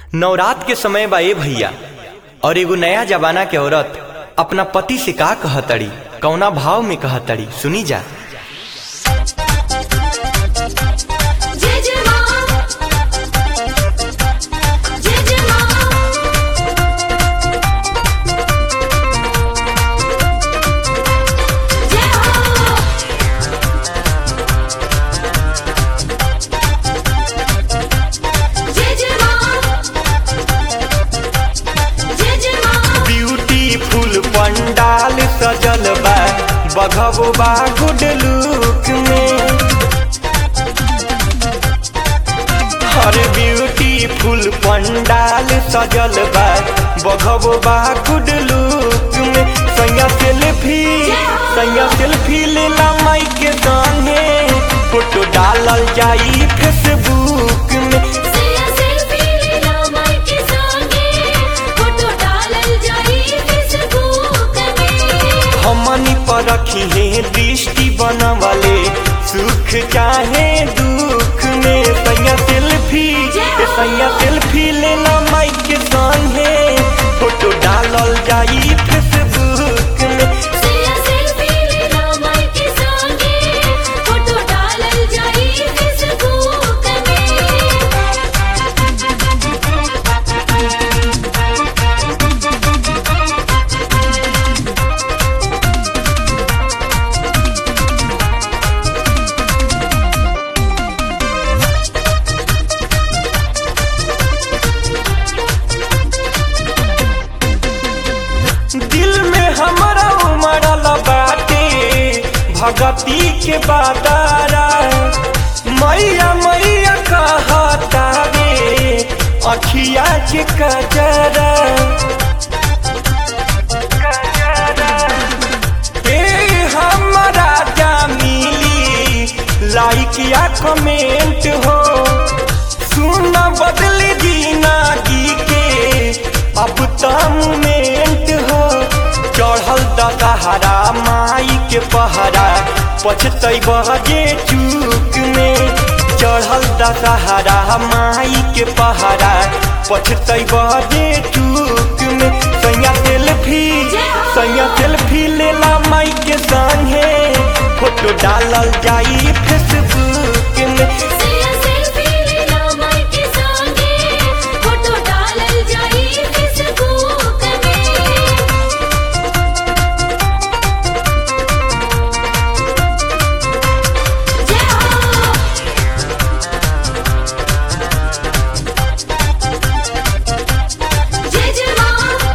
नवरात के समय बा ए भैया और एगो नया जमाना के औरत अपना पति से का कहतड़ी कौना भाव में कहतड़ी सुनी जा जय जय मां जय जय मां जय हो जय जय मां जय जय मां ब्यूटीफुल पंडाल सजल बा बघबो बा गुड लुक में हर ब्यूटीफुल पंडाल सजल बा बघबो बा गुड लुक में सैया सेल्फी सैया सेल्फी लेला माई के संगे फोटो डालल जाई फेसबुक में सैया सेल्फी लेला माई के संगे फोटो डालल जाई फेसबुक में हमनी पर रखी है दृष्टि बनवले सुख चाहे दुख में सैया सेल्फी सैया सेल्फी लेना माई के संगे फोटो डालल जाई फेसबुक में सैया सेल्फी लेला माई के संगे फोटो डालल जाई फेसबुक में दिल में हमारा उमड़ल बाटे भगती के बादारा मैया मैया कहता रे अखिया के कजरा ए हमारा जा मिली लाइक या कमेंट हो सुन बदल जिंदगी के अब तो मोमेंट हो चढ़ल दशहरा माई के पहरा पछतई बजे चूक में चढ़ल दशहरा माई के पहरा पछतई बजे चूक में सैया सेल्फी सैया सेल्फी लेला माई के संगे फोटो डालल जाई फेसबुक में सैया सेल्फी लेला माई के संगे फोटो डालल जाई फेसबुक में जय हो जय जय मां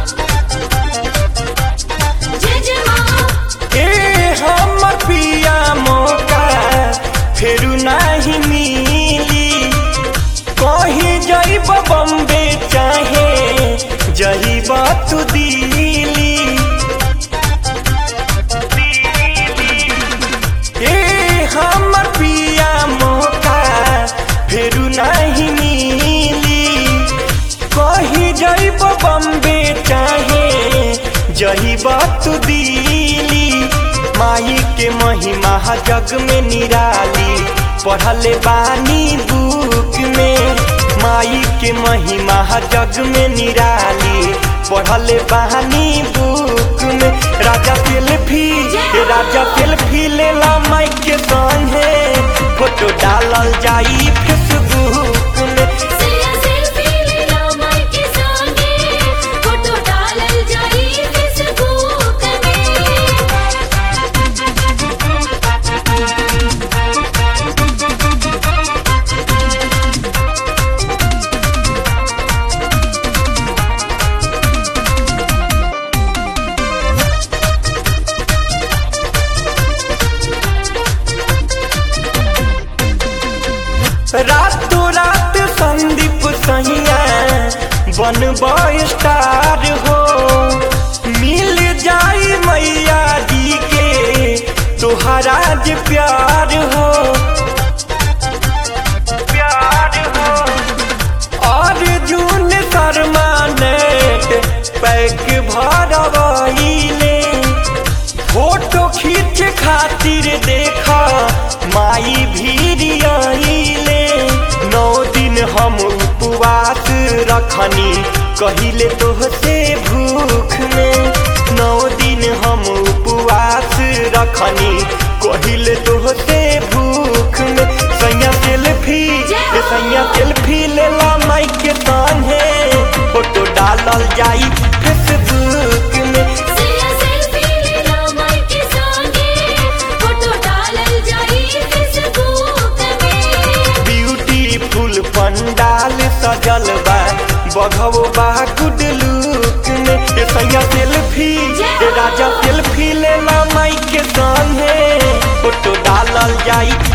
जय जय मां ए हमर पिया मौका फेरू नहीं मिली कहीं जाइब बम्बे चाहे जहिब तू दिल्ली ए हमर पिया मौका फेरू नहीं मिली कहीं जाइब बम्बे चाहे जही बात दिली माई के महिमा जग में निराली पढ़ले बानी बुक में माई के महिमा जग में निराली पढ़ले बानी बुक में राजा सेल्फी राजा सेल्फी लेला माई के संगे फोटो डालल जाई फेसबुक में सैया सेल्फी लेला माई के संगे फोटो डालल जाई फेसबुक में रातों रात संदीप सैया बनब स्टार हो मिल जाई मैया जी के तोहरा जे प्यार हो प्यार हो अर्जुन शर्मा नेट पैक भरवैले फोटो खींच खातिर देखा माई भीड़ आइले नौ दिन हम उपवास रख रखनी कहिले तोहसे भूख में नौ दिन हम उपवास रखनी कहिले तोहसे भूख में सैया सेल्फी ए सैया सेल्फी लेला माइक के संगे फोटो डालल जाई फेसबुक में सैया सेल्फी लेला माई के संगे फोटो डालल जाई फेसबुक में ब्यूटीफुल पंडाल सजल बा बघवो बा गुड लुक में ए सैया सेल्फी ए राजा सेल्फी लेला माइक के संगे फोटो डालल जाई